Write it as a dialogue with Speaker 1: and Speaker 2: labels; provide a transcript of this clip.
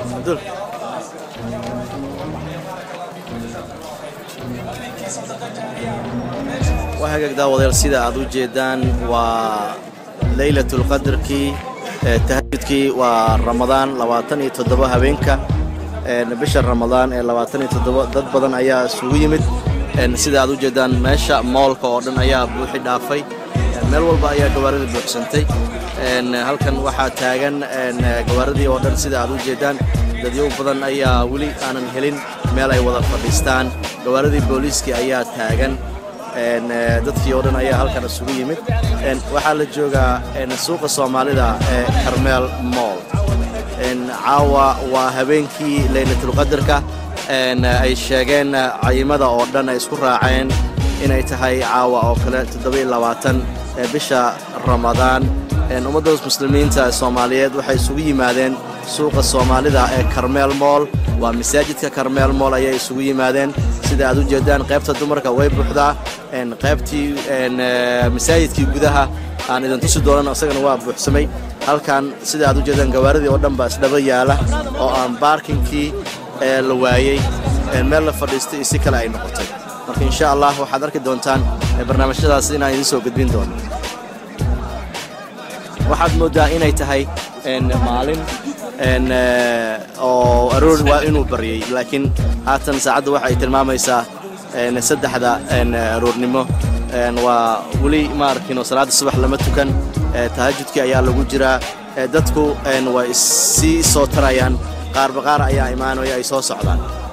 Speaker 1: Abdul. waa hagaag daawadayaal sida aad u jeedaan waa leylatulqadarkii ee tahajudkii waa ramadaan labaatan iyo toddoba habeenka een, bisha ramadaan ee labaatan iyo toddoba dad badan ayaa isugu yimid een, sida aad u jeedaan meesha moolka oo dhan ayaa buuxi dhaafay een, meel walba ayaa gawaaridii buuxsantay een, halkan waxaa taagan een, gawaaridii oo dhan sida aad u jeedaan dadyo badan ayaa weli aanan helin meel ay wada fadhiistaan gawaaridii booliiskii ayaa taagan een, eh, dadkii oo dhan ayaa halkan isugu yimid een, waxaa la joogaa een, suuqa soomaalida ee karmeel mool een, caawa waa habeenkii leylatulqadarka een, ay sheegeen eh, cayimada oo dhan ay isku raaceen inay tahay caawa oo kale toddoba-iyo labaatan ee bisha ramadaan een, ummadda muslimiinta soomaaliyeed waxay isugu yimaadeen suuqa soomaalida ee karmeel mool waa masaajidka karmeel mool ayay isugu yimaadeen sida aad u jeedaan qaybta dumarka way buuxdaa een, qaybtii een, eh, masaajidkii gudaha aan idin tusi doonan isagana waa buuxsamay halkan sida aad u jeedaan gawaaridii oo dhan baa isdhaba yaala oo aan baarkinkii ee la waayey een, meel la fadhiistay iyo si kale ay noqotay marka insha allah waxaad arki doontaan eh, barnaamijyadaas inaan idiin soo gudbin doono waxaad mooddaa inay tahay een, maalin een, eh, oo aroor waa inuu baryay laakiin haatan saacadda waxa ay tilmaamaysaa een, saddexda een, aroornimo een, waa weli ma arkin salaada subax lama tukan eh, tahajudkii ayaa lagu jiraa eh, dadku een, way sii soo tarayaan qaarba qaar ayaa imaanaya ay soo socdaan